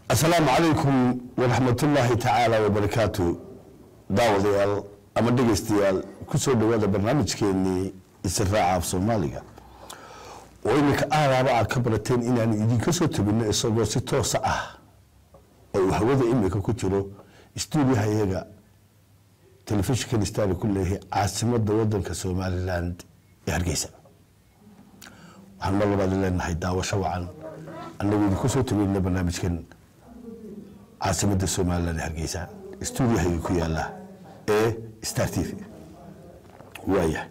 asalaamu calaykum waraxmatullaahi tacaala wabarakaatu daawadayaal ama dhegaystayaal kusoo dhawaada barnaamijkeenii israaca af soomaaliga oo iminka aadaaba aad ka barateen inaanu idinka soo tabino isagoo si toosa ah oo uu hawada iminka ku jiro stuudiyaha iyaga telefishinkan stari ku leeyahay caasimada wadanka somaliland ee hargeysa waxaan mar labaad leenahay daawasho wacan anagoo idinku soo tabinna barnaamijkan caasimada somaliland ee hargeysa stuudiyahayga ku yaala ee star t v waayahay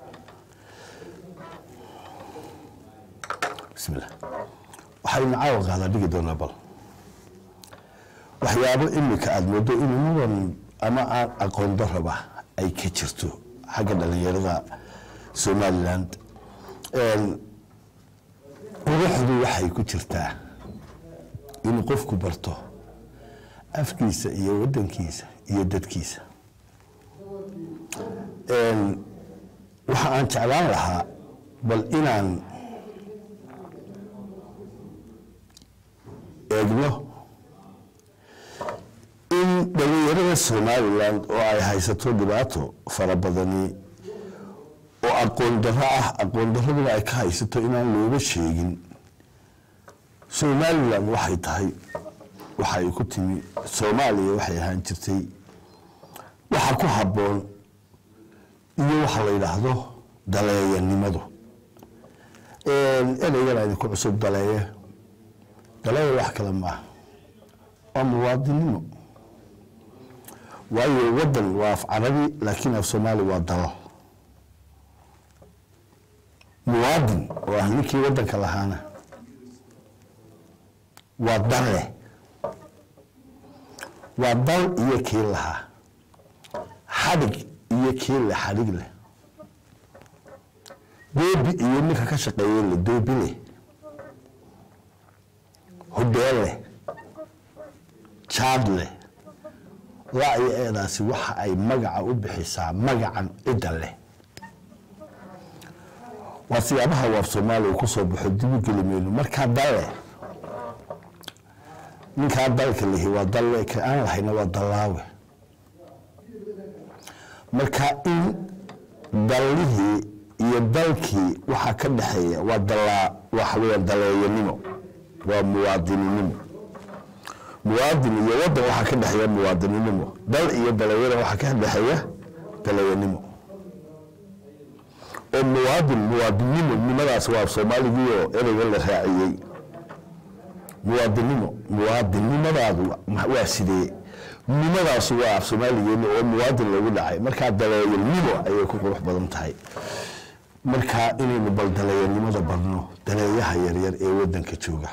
bismillah waxaynu caawa qaadaa dhigi doonaa bal waxyaabo imika aada moodo inuu mudan ama aan aqoon daraba ay ka jirto xagga dhalinyarada somaliland quruxdu waxay ku jirtaa inuu qofku barto afkiisa iyo wadankiisa iyo dadkiisa waxa aan jeclaan lahaa bal inaan eegno in dhalinyarada somaliland oo ay haysato dhibaato fara badani oo aqoon darro ah aqoon darraduna ay ka haysato inaan looga sheegin somaliland waxay tahay waxa ay ku timi soomaaliya waxay ahaan jirtay waxa ku habboon iyo waxa la yidhaahdo daleeyanimadu ereygan idinku cusub daleeye daleeya wax kale maaha waa muwaadinimo waayo wadan waa af carabi laakiin af soomaali waa dalo muwaadin oo ah ninkii wadanka lahaana waa dalle waa dal iyo kii lahaa xadhig iyo kii le xadhig leh doobi iyo ninka ka shaqeeye le doobi leh hudeel leh jaad leh laa iyo eedaasi waxa ay magaca u bixisaa magacan cidda leh waa siyaabaha waaf soomaaliya ku soo baxo dibu geli mayno markaa dalle ninkaa dalka lihi waa dalle ka aan lahayna waa dallaawe marka in dallihii iyo dalkii waxaa ka dhexeeya waa dallaa waxa weeyaan daleeyanimo waa muwaadininimo muwaadin iyo wadan waxaa ka dhexeeya muwaadininimo dal iyo daleeyana waxaa ka dhexeeya daleeyanimo oo muwaadin muwaadinimo nimadaas waa soomaaligiioo ereyga la raaciyey muwaadinimo muwaadinnimadaadu waa sidee nimadaasi waa af soomaaligeena oo muwaadin lagu dhacay markaa daleeyanimo ayay ku qurux badan tahay markaa inaynu bal daleeyanimada barno daleeyaha yaryar ee wadanka jooga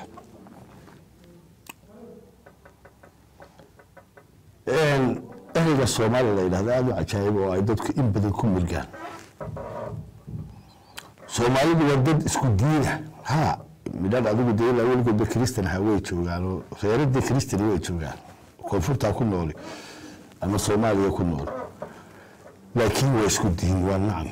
ereyga soomaaliya la yidhahdo aada u cajaayib oo ay dadku in badan ku murgaan soomaalidu waa dad isku diina ha midhaan adigu de ilaa weligoodba christan ha way joogaan oo reeradii christan way joogaan koonfurtaa ku nooli ama soomaaliya ku nool laakiin waa isku diin waa nacam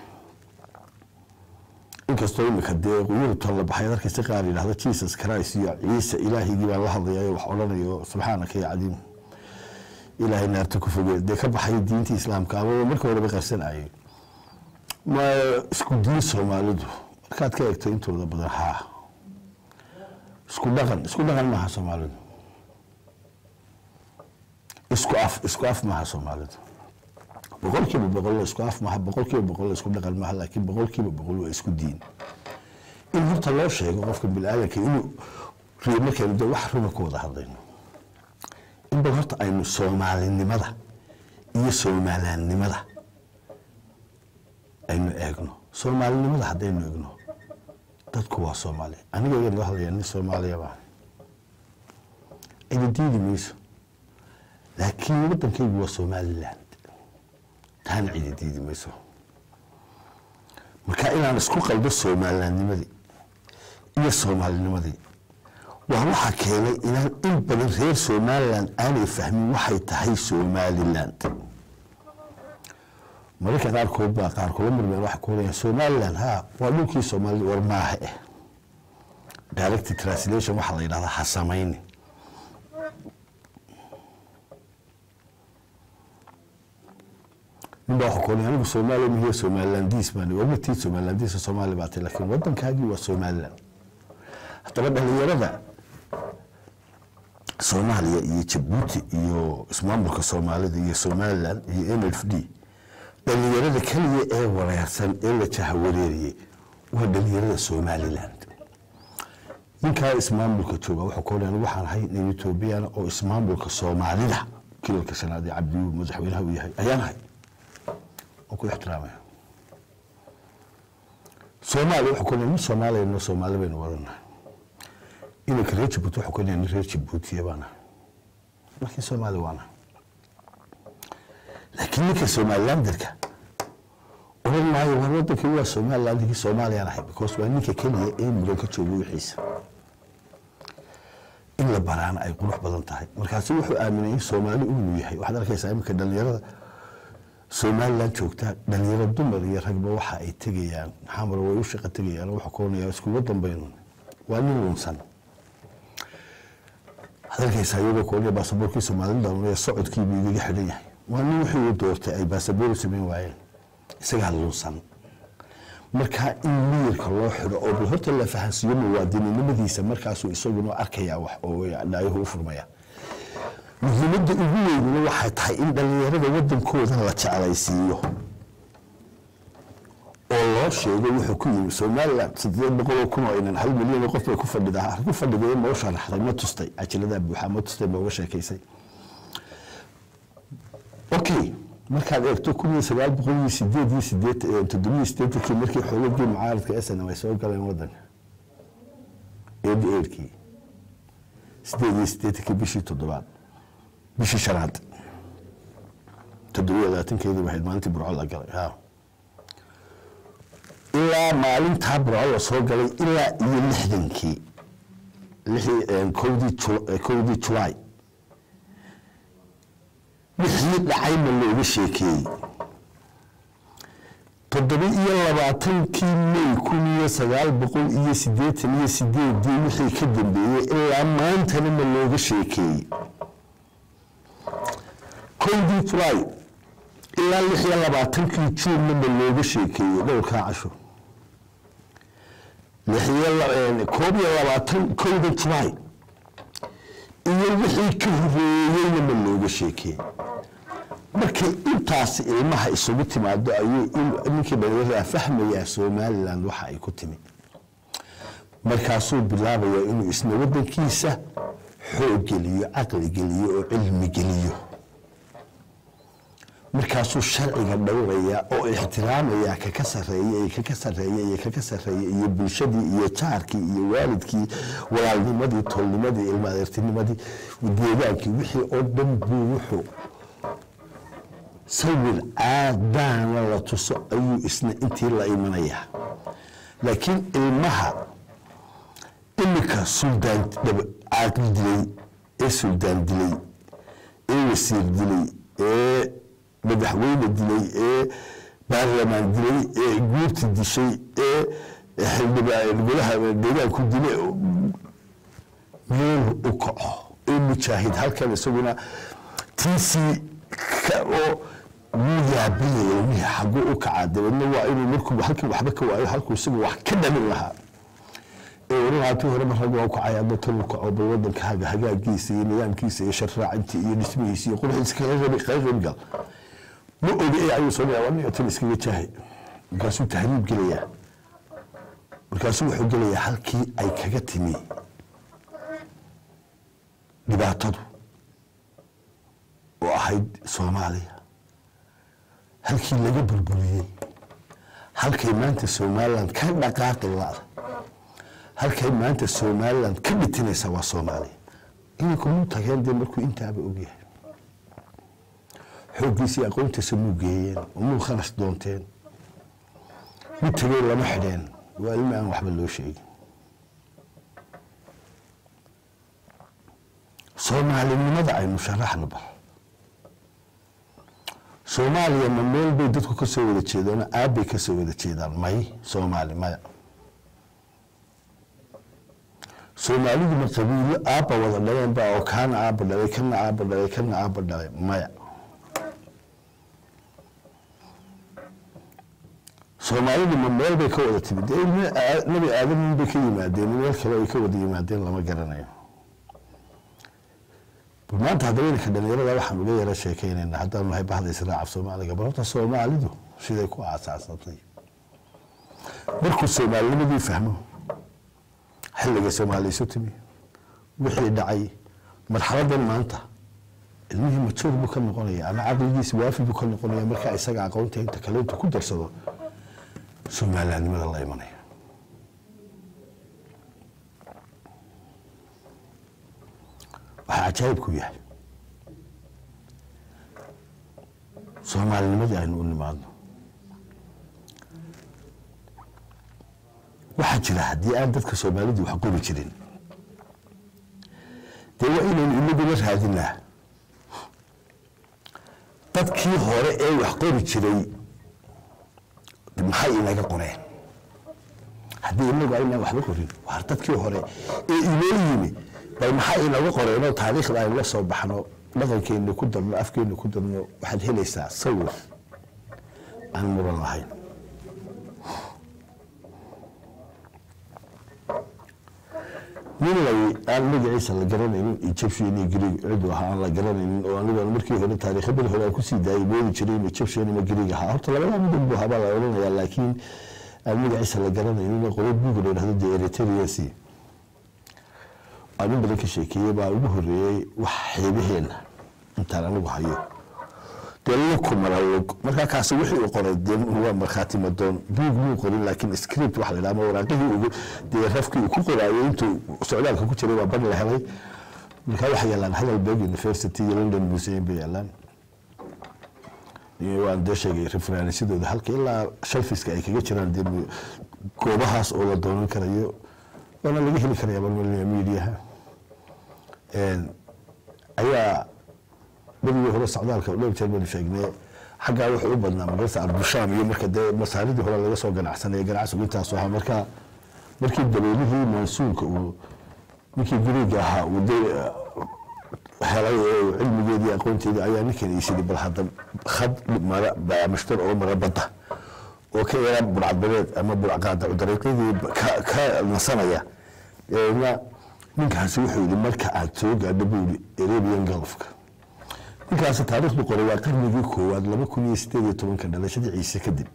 inkastoo imika dee yurubtan la baxay darkasi qaar yidhahdo jesus christ iyo ciise ilaahigii baan la hadlayayo wax odhanayo subxaanaka ya cadiim ilaahay naarta ku foge dee ka baxay diinta islaamka ama marka horeba qarsanayay ma isku diin soomaalidu markaad ka eegto intooda badan haa isku dhaqan isku dhaqan maaha soomaalidu isku af isku af maaha soomaalidu boqol kiiba boqol isku af maaha boqol kiiba boqol isku dhaqan maaha laakiin boqol kiiba boqol waa isku diin in horta loo sheego qofka bini-aadanka inuu riyo markaynu de wax runa ku wada hadlayno in bal horta aynu soomaalinimada iyo soomaalannimada aynu eegno soomaalinimada haddaynu eegno dadku waa soomaali aniga iga nala hadlaya nin soomaaliya baa cidi diidi mayso laakiin wadankaygu waa somaliland taana cidi diidi mayso marka inaan isku qaldo soomalilandnimadii iyo soomaalinimadii waa waxaa keenay inaan in badan reer somaliland aanay fahmin waxay tahay somaliland mararka qaarkood baa qaar kula murmeen waxay ku orayaan somaliland ha waa dhulkii soomaalida war maaha eh direct translation waxaa la yidhahdaa ha samayni ninbaa waxa koonay anigu soomaaliya mihiyo somalilandiis baan wamatii somalilandiisa soomaali baa tay laakiin waddankaagii waa somaliland haddaba dhalinyarada soomaaliya iyo jabuuti iyo ismaamulka soomaalida iyo somaliland iyo n f d dhalinyarada keliya ee wareersan ee la jahawareeriyey waa dhalinyarada somaliland ninkaa ismaamulka jooga wuxuu koonay anigu waxaan ahay nin etoobiyana oo ismaamulka soomaalida kilalka shanaad ee cabdiyu madaxweynaha uu yahay ayaan ahay oo ku ixtiraamaya soomaaliya wuxuu koonay nin soomaaliya no soomaali baynu wadanahay inanka reer jabuuti wuxuu koonaya nin reer jabuutiya baan ahay laakiin soomaali waan ahay laakiin ninka somalilanderka oran maayo war wadankii waa somaliland ninkii soomaaliyaan ahay because waa ninka keliya ee mudan ka jooga wixiisa in la baraana ay qurux badan tahay markaasi wuxuu aaminay in soomaali inuu yahay waxaad arkaysaa iminka dhalinyarada somaliland joogta dhalinyaro dumar iyo ragba waxa ay tegayaan xamar way u shaqa tegayaan waxa koonaya iskuga dambaynu waa nin lunsan waxaad arkaysaa iyagoo koonaya baasaboorkii somaliland socodkiibuu igaga xidhan yahay waa nin wixii uu doortay ay baasaboor samayn waayeen isagaa lunsan markaa in miyirka loo xidho oo bal horta la fahansiiyo muwaadininimadiisa markaasuu isaguna arkayaa wax oo dhaayuhu u furmaya muhiimadda ugu weynina waxay tahay in dhallinyarada waddankooda la jeclaysiiyo oo loo sheego wuxuu ku yimi somaliland sideed boqoloo kun oo inan hal milyan oo qof bay ku fadhidaa ku fadhiday ma u sharaxday ma tustay cajiladaa buuxa ma tustay ma uga sheekaysay okay markaad eegto kun iyo sagaal boqol iyo sideed iyo sideed toddobiyo sideetankii markii xoogagii mucaaradka snm ay soo galeen waddanka eedi eerkii sideed iyo sideetankii bishii toddobaad bishii shanaad toddobiyo labaatankeedii waxayd maalintii burco la galay ha ilaa maalintaa burco la soo galay ilaa iyo lixdankii lixdii kowdii kowdii julaay wixii dhacay ma looga sheekeeyey toddoba iyo labaatankii may kun iyo sagaal boqol iyo siddeetan iyo sideedii wixii ka dambeeyey ilaa maantana ma looga sheekeeyey kowdii julaay ilaa lix iyo labaatankii juunna ma looga sheekeeyey dhowrkaa casho koob iyo labaatan kowda julaay iyo wixii ka horeeyeyna ma looga sheekeeyey markay intaasi ilmaha isugu timaado ayuu ninkii dhalinyarada fahmayaa somaliland waxa ay ku timi markaasuu bilaabayaa inuu isna waddankiisa xoog geliyo caqli geliyo oo cilmi geliyo markaasuu sharciga dhowrayaa oo ixtiraamayaa kaka sareeya iyo kaka sareeya iyo kaka sareeya iyo bulshadii iyo jaarkii iyo waalidkii walaalnimadii tolnimadii ilma adeertinimadii deegaankii wixii oo dhan buu wuxuu sawir caadaana la tuso ayuu isna intii la imanayaa laakiin ilmaha iminka suldaan caaqli dilay ee suldaan dilay ee wasiir dilay ee madaxweyne dilay ee baarlamaan dilay ee guurti dishay ee golaha deegaanku dilay meel u kaco ee mujaahid halkan isaguna tiisii oo wuu yaabinaya ilmihii xaguu u kacaa dabeedna waa inuu markuu halkan waxba ka waayo halkuu isagu wax ka dhamin lahaa ee warahaatii hore mar rag waa u kacay adda tan u kaco bal waddankaaga hagaagiisa iyo nidaamkiisa iyo sharraacintii iyo dhismihiisa iyo quruxiisa kaga qabi kaga qaybgal ma oga ee ayuu soo dhayaa aniga tan iskaga jaahay markaasuu tahriib gelayaa markaasuu wuxuu gelayaa halkii ay kaga timi dhibaatadu oo ahayd soomaaliya halkii laga burburiyey halkay maanta somaliland ka dhaqaaqi la-da halkay maanta somaliland ka dhitinaysa waa soomaaliya inanku muu tageen dee markuu intaaba ogyahay xooggiisii aqoontiisa muu geeyeen oo muu khanas doonteen mid tegey lama xidheen waa ilmi aan waxba loo sheegin soomaalinimada aynu sharaxno bal soomaaliya ma meel bay dadku ka soo wada jeedaan aabbay ka soo wada jeedaan may soomaali maya soomaalidu ma qabiilo aabba wada dhaleen ba oo kaana aabba dhalay kana aabba dhalay kana aabba dhalay maya soomaalidu ma meel bay ka wada timid dee ilmi aa- nabi aadam bay ka yimaadeen meel kale ay ka wada yimaadeen lama garanayo bal maanta haddaba inanka dhalinyarada waxaan uga yara sheekeynaynaa haddaan nahay bahda israaca soomaaliga bal horta soomaalidu siday ku aasaasatay markuu soomaalinimadii fahmo xilliga soomaali isu timi wixii dhacay marxaladan maanta ilmihii majoor buu ka noqonaya ama caqligiisi waafi buu ka noqonaya markaa isaga aqoonta inta kale intuu ku darsado soomalilaannimada la imanaya waxaa cajaayibku yahay soomaalinimadii aynu u nimaadno waxaa jira haddii aan dadka soomaalidu wax qori jirin dee waa inaynu inaguna raadinaa dadkii hore ee wax qori jiray maxay inaga qoreen haddii inagu aynaan waxba qorin waar dadkii hore ee inoo yimi bal maxay inaga qoreenoo taariikhda aynu la soo baxno dhaqankeena ku darno afkeena ku darno waxaad helaysaa sawir aan muran lahayn nin lay aan magaciisa la garanaynin egyptian iyo greeg cidu ahaa aan la garanaynin oo anigu aan markii hore taariikha beri hore aan kusii daayay moodi jiray in egyptian ama greeg ahaa horta labadaa midab buu habaa la odhanayaa laakiin aan magaciisa la garanaynin oo qodob buuga la yidhahdo dee eritreancy aan in badan ka sheekeeyey baa ugu horreeyey wax xeebaheenna intaan anigu hayo dee luku mara lug markaa kaasi wixii uu qoray dee waa markhaati madoon buug muu qorin laakiin script waxa la yidhaha ama waraaqihii ugu dee rafkii uu ku qoraayay intuu socdaalka ku jiray waa bar la helay markaa waxay yaalaan heidelberg university iyo london museum bay yaalaan iyo waan dee sheegay referensidooda halka ilaa shalfiska ay kaga jiraan dee mu- goobahaas oo la doonan karayo waana laga heli karaya balmalina mediaha ayaa berigii hore socdaalka dhowr jeer baynu sheegnay xaggaa wuxuu u badnaa magarsa arbushaam iyo marka dee masaaridii hore laga soo ganacsanaya ganacsigu intaasu ahaa marka markii dabeelihii mansuulka uu ninkii guriga ahaa uu dee helay ee cilmigeedii aqoonteedii ayaa ninkan iisidi bal hadda khad mara baamashtar oo mara badda oo ka yara burcadbadeed ama burcqaada dariiqyadii ka ka nasanaya eena ninkaasi wuxuu yidhi marka aad soo gaadho buu yidhi arabian gulfka ninkaasi taariikhdu qoray waa qarnigii koowaad laba kun iyo sideed iyo tobanka dhalashadii ciise kadib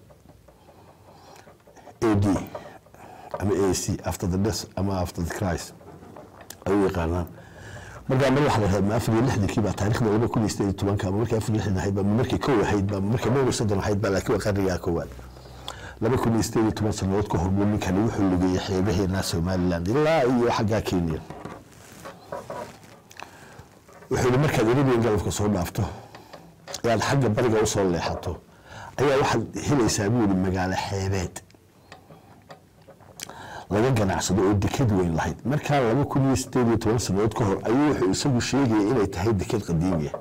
a d ama a c after the death ama after the christ ay u yaqaanaan markaa mar waxa la yidhahda ma afar iyo lixdankii baa taariikhda laba kun iyo sideed iyo tobanka ama markii afar iyo lixdan ahayd ba ma markii kow ahayd ba ma markii dhowr iyo soddon ahayd ba laakiin waa qarnigaa koowaad laba kun iyo sideed iyo toban sanadood ka hor buu ninkani wuxuu lugeeyey xeebaheena somaliland ilaa iyo xaggaa kenya wuxuu yihi markaad arabian galafka soo dhaafto ee aad xagga bariga usoo leexato ayaa waxaad helaysaa buu yihi magaalo xeebeed laga ganacsado oo deked weyn lahayd markaa laba kun iyo sideed iyo toban sanadood ka hor ayuu wuxuu isagu sheegaya inay tahay deked qadiimiya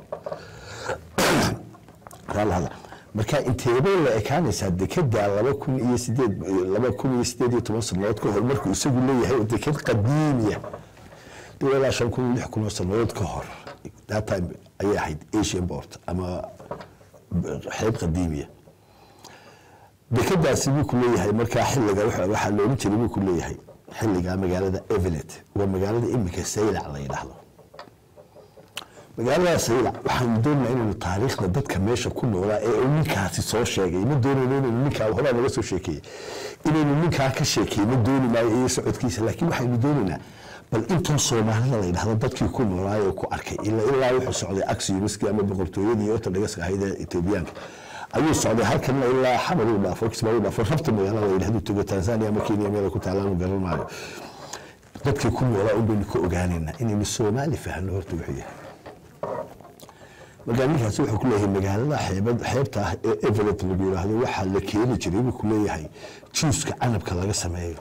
raalahada marka inteebay la ekaanaysaa dekeda laba kun iyo sideed laba kun iyo sideed iyo toban sanadood ka hor markuu isagu leeyahay deked qadiimiya dee ilaa shan kun iyo lix kun oo sanadood ka hor that time ayay ahayd asian port ama xeeb qadiimiya dekadaasi buu ku leeyahay markaa xilliga waxa waxaa loolan jiray buu ku leeyahay xilliga magaalada evelet waa magaalada imika saylac la yidhaahdo magaalada saylac waxaanu doonaynaa inaynu taariikhda dadka meesha ku noolaa ee uu ninkaasi soo sheegay ma doonayno inaynu ninkaa horaa naga soo sheekeeyey inaynu ninkaa ka sheekey ma dooni maayo iyo socodkiisa laakiin waxaynu doonaynaa bal intoo soomaalida la yidhahdo dadkii ku noolaay oo ku arkay ilaa ilaa wuxuu socday axiumiskii ama boqortooyadii ortodhogaska ahayd ee etoobiyaanka ayuu socday halkanna ilaa xamar uu dhaafo kismaayo uu dhaafo rabta magaalada la yidhahdo togo tanzania ama kenya meel ay ku taalaan garan maayo dadkii ku noolaa un baynu ka ogaanaynaa inaynu soomaali fahno horta wuxuu yahay markaa ninkaasi wuxuu ku leeyahay magaalada xeebad xeebta ah ee everett lagu yidhaahdo waxaa la keeni jiray buu ku leeyahay juuska canabka laga sameeyo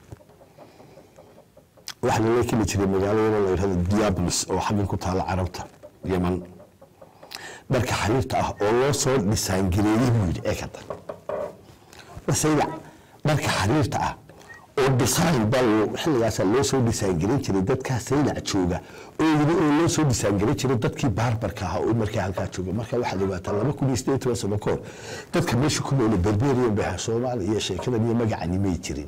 waxaa lala keeni jiray magaalada la yidhahdo diablos oo xaggan ku taala carabta yeman dharka xariirta ah oo loo soo dhisaangareeyey buu yidhi ee kada wasaylac dharka xariirta ah oo design baa xilligaasaa loo soo design garin jiray dadkaa saylac jooga oo yiri oo loo soo design garin jiray dadkii baarbarka ahaa oo markaa halkaa jooga marka waxaad ogaataa laba kun iyo siddeed toban sano kahor dadka meesha ku noole berberian baha soomaaliya iyo sheekadan iyo magacani may jirin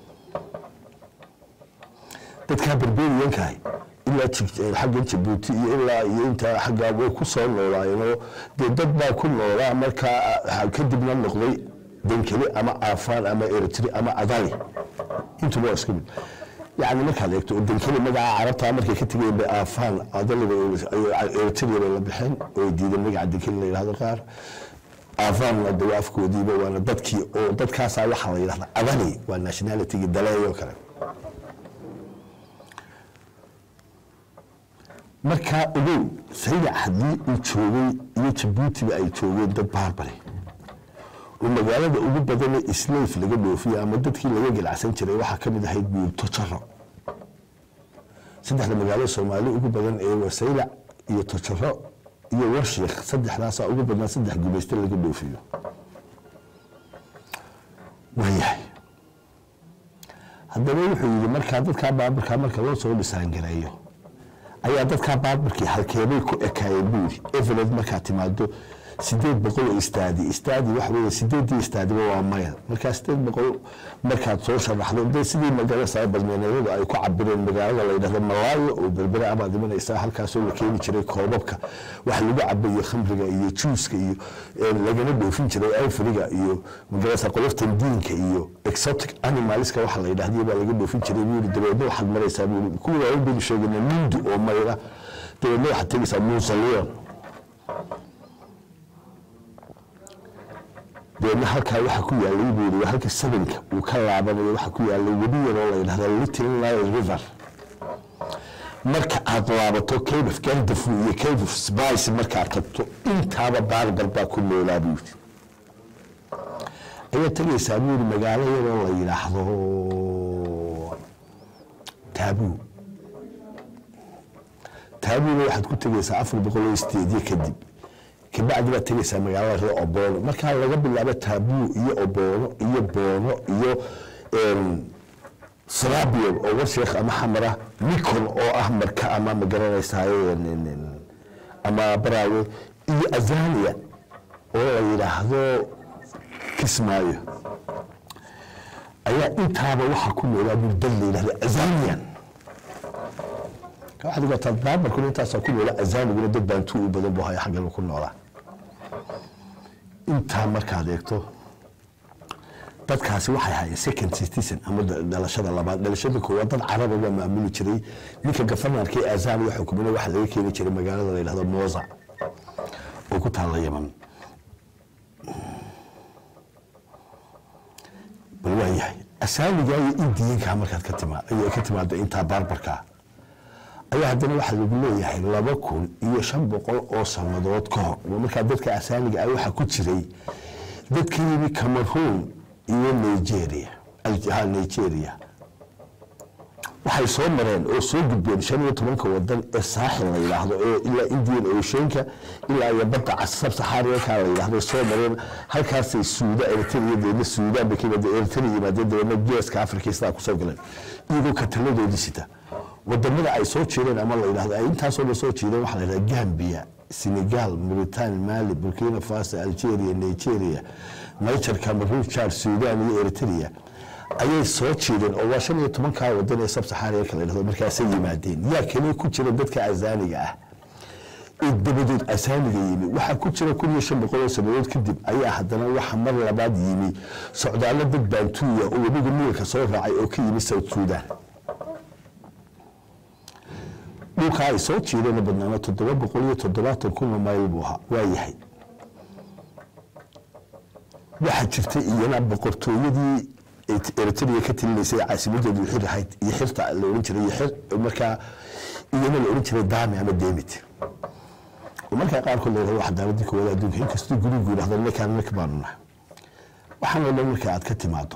dadkaa berberiyankaah ilaa xaggan jabuuti iyo ilaa iyo intaa xaggaa way ku soo noolaayeenoo dee dad baa ku noolaa markaa kadibna noqday dankeli ama aafaan ama eritri ama adali intuba waa isku mid yani markaad eegto oo dankeli magaca carabtaa markay ka tegeen bay aafaan adaliba eritria bay la baxeen oo diideen magaca dankeli la yidhahdo qaar aafaanna de waa afkoodiiba waana dadkii oo dadkaasaa waxaa la yidhahda adali waa nationalitygii daleeyoo kale markaa ogow saylac haddii uu joogay iyo jabuutiba ay joogeen dad baarbari oo magaalada ugu badane islayf laga dhoofiye ama dadkii laga ganacsan jiray waxaa ka mid ahayd buurto jaro saddexda magaalo soomaali ugu badan ee waa saylac iyo tojaro iyo warshiikh saddexdaasaa ugu badnaa saddex gumayste laga dhoofiyo waayahay haddaba wuxuu yidhi markaa dadkaa baaburkaa marka loo soo dhisaangareeyo ayaa dadkaa baaburkii halkeebay ku ekaayeen buuri evered markaa timaado sideed boqol oo istaadi istaadi waxa weeye sideedii istaadiba waa mayl markaa sideed boqol markaad soo sharaxdo dee sidii magarasa badmeeneeyadu ay ku cabireen magaalada la yidhahdo malaayo oo berbere amaad imanaysaa halkaasoo la keeni jiray koobabka wax lagu cabayo khamriga iyo juuska iyo lagana dhoofin jiray ayfriga iyo magarasa qoloftan diinka iyo exotic animalska waxa la yidhahdiyo baa laga dhoofin jiray buuri dabeedna waxaad maraysaa buuri kuwa waaweyn baynu sheegayna mindu oo mayla dabeedna waxaad tegaysaa muusaliyon deedna halkaa waxaa ku yaalay buuri halka sabanka uu ka laabanayo waxaa ku yaalay webi yaroo la yidhahda little nile river marka aad laabato cave of gandafu iyo cave of spice markaad tagto intaaba baarbar baa ku noolaa buuri ayaad tegaysaa buuri magaalo yaroo la yidhaahdo taabuu taabuuna waxaad ku tegaysaa afar boqol oo isteedyo kadib kabacdi baad tegaysaa magaalada reer oboono markaa laga bilaabo taabuu iyo oboono iyo boono iyo sarabion oo warsheekh ama xamara nikon oo ah marka ama magaranaysaay ama baraawe iyo azania oo la yidhaahdo kismaayo ayaa intaaba waxaa ku noolaa buldad la yidhahdo azanian waxaad ogaataa baabarkuna intaasaa ku noola azaniguna dad baantuu u badan bu haya xaggan ku noolaa intaa markaad eegto dadkaasi waxay ahaayeen second citizen ama dhalashada labaad dhalashada koowaad dad caraba baa maamuli jiray ninka gafanarka ee azania xukumina waxaa laga keeni jiray magaalada la yidhahdo moza oo ku taalla yaman bal waa yahay asaanigaa iyo indiyankaa markaad ka timaa ayay ka timaado intaa baarbarkaa ayaa haddana waxaa lagu leeyahay laba kun iyo shan boqol oo sannadood ka hor oo markaa dadka asaaniga ah waxaa ku jiray dad ka yimi cameroon iyo nigeria nigeria waxay soo mareen oo soo gudbeen shan iyo tobanka wadan ee saaxil la yidhaahdo ee ilaa indian oceanka ilaa iyo badda casab saxaariyanka la yidhaahdo soo mareen halkaasay suuda eritrea deedna suudaan bay ka yimaadeen eritrea yimaadeen dabeedna geeska afrika sidaa kusoo galeen iyagoo kataladoodii sita wadamada ay soo jeedeen ama la yidhahdo ay intaasoo dhan soo jeedeen waxaa la yidhahda gambia senegal mauritania mali burkina faso algeria nigeria niger cameroon chad sudan iyo eritrea ayay soo jeedeen oo waa shan iyo tobankaa wadan ee sabsaxaariyarka la yidhahdo markaasay yimaadeen yaa kale ku jira dadka asaaniga ah ee dabadeed asaaniga yimi waxaa ku jira kun iyo shan boqol oo sanadood kadib ayaa haddana waxa mar labaad yimi socdaallo dad baantuuya oo webiga niilka soo raacay oo ka yimi south sudan dhulka ay soo jeedeen badnaana toddoba boqol iyo toddobaatan kunoo mayl buu ahaa waa yahay waxaa jirtay iyana boqortooyadii eritrea ka talinaysay caasimadeedu xir ahayd iyo xirta la ohan jiray iyo xir markaa iyana la ohan jiray dami ama demit oo markaa qaarkood la yidhahdo cadaaladii koowaad adduunka inkastoo gurigu yidhahdo ninkaan ninka baanu nahay waxaanoo dhan marka aad ka timaado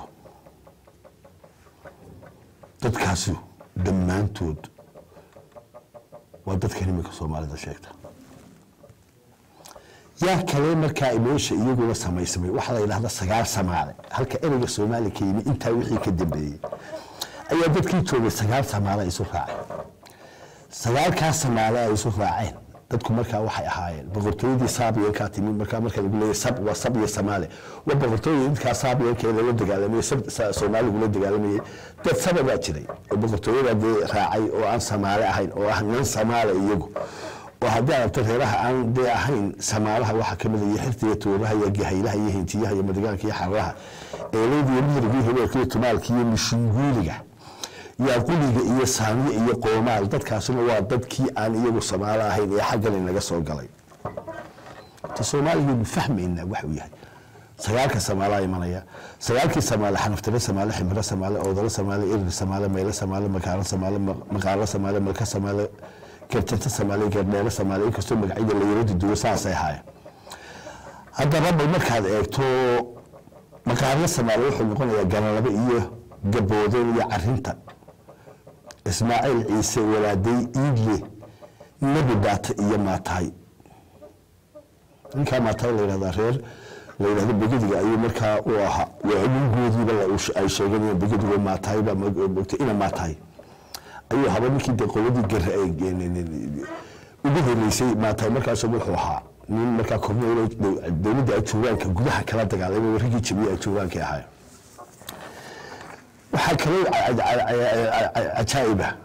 dadkaasi dhammaantood waa dadkan iminka soomaalida sheegta yaa kale markaa meesha iyaguna samaysamay waxaa la yidhahda sagaal samaale halka ereyga soomaali ka yimi intaa wixii ka dambeeyey ayaa dadkii joogay sagaal samaale ay isu raaceen sagaalkaas samaale ay isu raaceen dadku markaa waxay ahaayeen boqortooyadii saabiyankaa timi markaa marka lagu leeyahay sab waa sab iyo samaale waa boqortooyadii dadkaa saabiyankeeda la dagaalamayay sab sa- soomaaligu la dagaalamayay dad saba baa jiray oo boqortooyada dee raacay oo aan samaale ahayn oo ah nan samaale iyagu oo haddii aragto reeraha aan dee ahayn samaalaha waxaa ka mid ah iyo xirta iyo tuuraha iyo gahaylaha iyo hintiyaha iyo madigaanka iyo xararaha eeleyda iyo midriga iyo hibeerka iyo tumaalka iyo mishinguuliga yaaquliga iyo saamiye iyo qoomaal dadkaasuna waa dadkii aan iyagu samaalo ahayn ee xaggan inaga soo galay ta soomaaligeenu fahmayna waxuu yahay sagaalka samaalaa imanaya sagaalkii samaale xanaftire samaale ximiro samaale oodalo samaale irir samaale meyle samaale makaaro samaale maqaalo samaale malka samaale garjanta samaale gardheero samaale inkastoo magacyada la yaro duduwo saasay ahaayeen haddaba bal markaad eegto maqaarlo samaale wuxuu noqonayaa galalabo iyo gaboodeen iyo carinta ismaaciil ciise walaaday iidle nabi baata iyo maataay ninkaa maataay la yidhahdaa reer la yidhahdo begediga ayuu markaa u ahaa waa anugoodiiba ay sheeganayaan begedigo maataay baa mogtay ina maataay ayuu haba ninkii dee qoladii gare ay ugu horeysay maataay markaas wuxuu ahaa nin markaa korneyl dowladda ajuuraanka gudaha kala dagaalamay raggii jabiye ajuuraanka ahaa waxaa kaloo cajaa'iba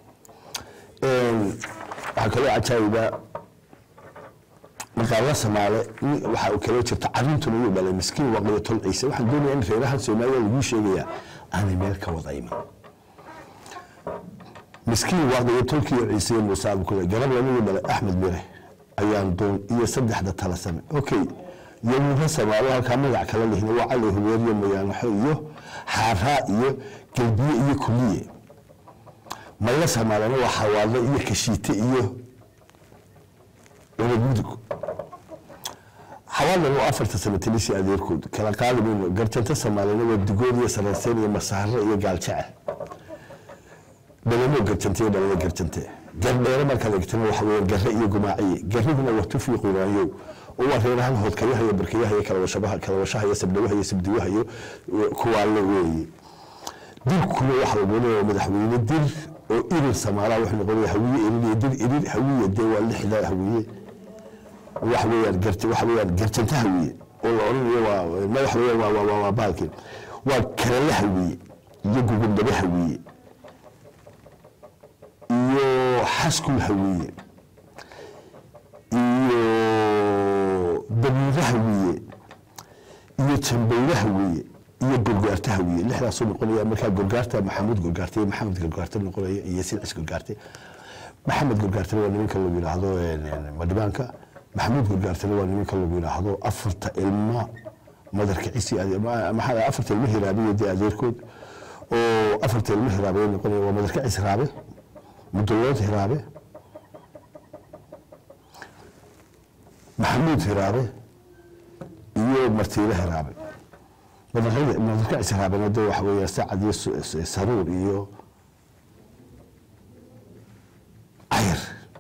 waxaa kaloo cajaa'iba maqaalo samaale waxaa uu kaloo jirta carintuna iyuu dhalay miskiin waqiyo tol ciise waxaan doonayaa in reerahan soomaaliya laguu sheegayaa aanay meel ka wada iman miskiin waaqiyo tolkiiyo ciise iyo muuse abukule garab anigu dhalay axmed mire ayaan doon iyo saddexda tala same okay yowmuha samaalo halkaa magac kala lihina waa cali hubeeriyo mayaanaxo iyo xaaraa iyo gelbiye iyo kuliye mayla samaalana waa xawaadlo iyo kashiite iyo cunagmudug xawaalana waa afarta sano talisi adeerkood kala qaadi mayno garjanta samaalana waa dugood iyo saranseen iyo masaaro iyo gaaljecel dhalamo garjante iyo dhalada garjante gardheero markaad egtana waxa weeye garre iyo gumaaciye garrihuna waa tufi quraanyow oo waa reerahan hoodkayaha iyo barkayaha iyo kalawashabaha kalawashaha iyo sabdhawaha iyo sabdiwaha iyo kuwaale weeye dirkuna waxa uu noqonaya madaxweyne dir oo irir samaalaha wuxuu noqonaya hawiye irir iyo dir irir hawiye dee waa lixda hawiye waxa weeyaan garte waxa weeyaan garjanta hawiye oo la odhanayo waa ma waxa weeyaan waa waa waa baalkeen waa kalale hawiye iyo gugundhabe hawiye iyo xaskul hawiye iyo dabiire hawiye iyo jambeyre hawiye iyo gorgaarta hawiye lixdaasuu noqonaya markaa gorgaarta maxamuud gorgaarte iyo maxamed gorgaarte noqonaya iyo silcis gorgaarte maxamed gorgaartena waa nimanka lagu yidhaahdo madhibaanka maxamuud gorgaartena waa nimanka lagu yidhaahdo afarta ilma madarka cisi maxaa afarta ilma hiraabiyo dee adeerkood oo afarta ilma hiraabe noqonaya waa madarka cis raabe mudolood hiraabe maxamuud hiraabe iyo martiile hiraabe madarka cis hiraabena de waxa weeya sacad iyo saruur iyo cayr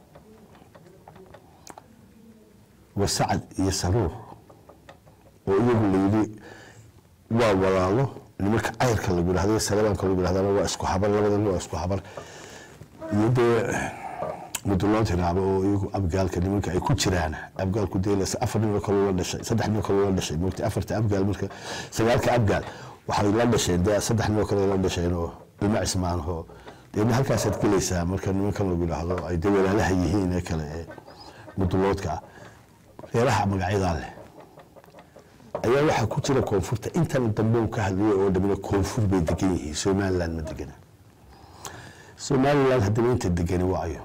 waa sacad iyo saruur oo iyagu layidhi waa walaalo nimanka cayrka lagu yidhahdo salabaanka lagu yidhahdana waa isku habar labadana waa isku habar iyo dee mudolood hiraabo oo iyagu abgaalka nimanka ay ku jiraan abgaalku deelas afar nin oo kaloo la dhashay saddex nin oo kaloo la dhashay moogta afarta abgaal marka sagaalka abgaal waxay la dhasheen dee saddex nin oo kale la dhasheen oo ilmo cismaanho deedna halkaasaad gelaysaa marka nimankan lagu yidhaahdo ay dee walaalaha yihiin ee kale ee mudoloodka ah reeraha magacyadaa leh ayaa waxaa ku jira koonfurta intan dambe uu ka hadlayay oo dhamina koonfur bay degan yihiin somaliland ma degana somaliland haddaba inta degani waayo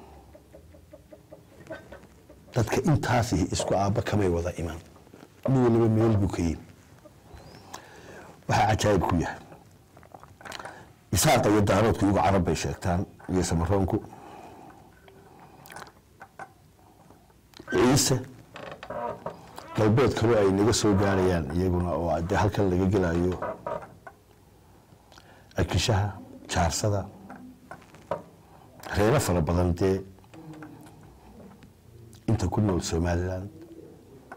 dadka intaas isku aabba kamay wada iman mid waliba meel buu ka yimi waxaa cajaayib ku yahay isaaqa iyo daaroodku iyagu carab bay sheegtaan iyo samaroonku ciise galbeed kaloo ay naga soo gaarayaan iyaguna oo dee halkan laga gelayo akishaha jaarsada reero fara badan dee inta ku nool somaliland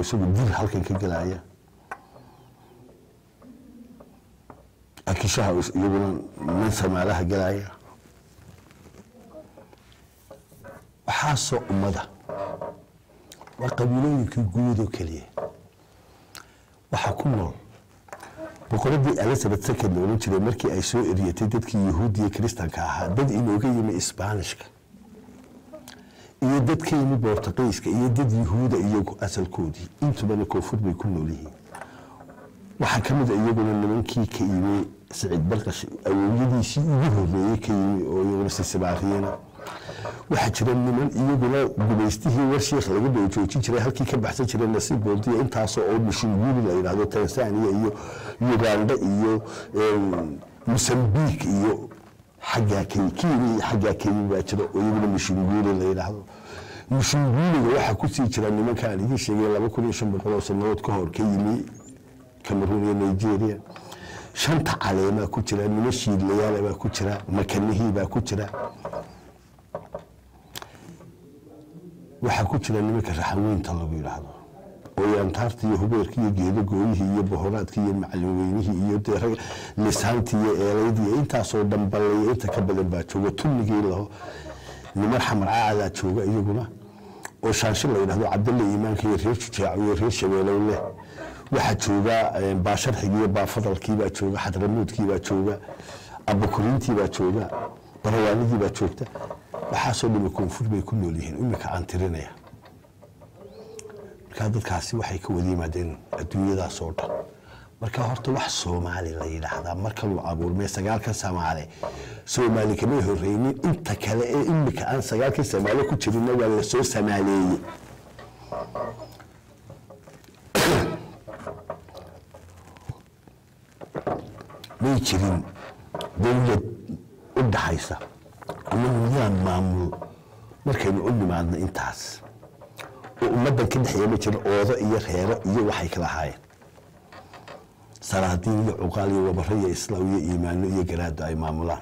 isagu dil halkan ka gelaya akishaha iyaguna nin samaalaha gelaya waxaasoo ummada waa qabiilooyinkii guudoo keliya waxaa ku nool boqoradii elizabeth second la odhan jiray markii ay soo eriyatay dadkii yahuudiya kiristanka ahaa dad inooga yimi isbaanishka iyo dad ka yimi bortuqiiska iyo dad yahuuda iyagu asalkoodii intubana koonfur bay ku nool yihiin waxaa ka mid a iyaguna nimankii ka yimi siciid barqash awowyadiisii ugu horeeyey ka yimi oo iyaguna sisibaariyena waxaa jira niman iyaguna gumaystihii warshiikh laga dhow joojin jiray halkii ka baxsan jiray nasiib boodiya intaasoo oo mishinguli la yidhahdo tanzania iyo uganda iyo mosambique iyo xaggaa kenya iyo xaggaa kenya baa jira oo iyaguna mishinguli la yidhaahdo mishinguliga waxaa kusii jira nimanka aan idiin sheegay laba kun iyo shan boqol oo sanadood ka hor ka yimi cameroon iyo nigeria shanta caleemaa ku jira nimo shiidlayaala baa ku jira makanihii baa ku jira waxaa ku jira nimanka raxanweynta lagu yidhaahdo oo antaarta iyo hubeerka iyo geedo gooyihii iyo bohoraadka iyo macalin iyo dee lisaantii iyo eelaydii intaasoo dhambalaya inta ka badan baa jooga tunnigii laho niman xamar caacadaa jooga iyaguna oo shaanshin la yidhahdo cabdalle iimaanka iyo reer jujaaco iyo reer shabeelow leh waxaa jooga baasharxigii iyo baafadalkii baa jooga xadramuudkii baa jooga abakuriintii baa jooga barawaanidii baa joogta waxaasoo dhimi koonfur bay ku nool yihiin imika aan tirinaya markaa dadkaasi waxay ka wada yimaadeen adduunyadaas oo dhan marka horta wax soomaali la yidhaahdaa markanuu abuurmay sagaalkan samaale soomaali kamay horeynin inta kale ee imika aan sagaalkan samaale ku jirinna waa lasoo samaaleeyey may jirin dowlad u dhaxaysa ama nidaam maamul markaynu u nimaadno intaas oo ummaddan ka dhexeeya ma jiro oodo iyo reero iyo waxay kala ahaayeen salaadiin iyo cuqaal iyo wabaro iyo islaam iyo iimaano iyo garaado ay maamulaan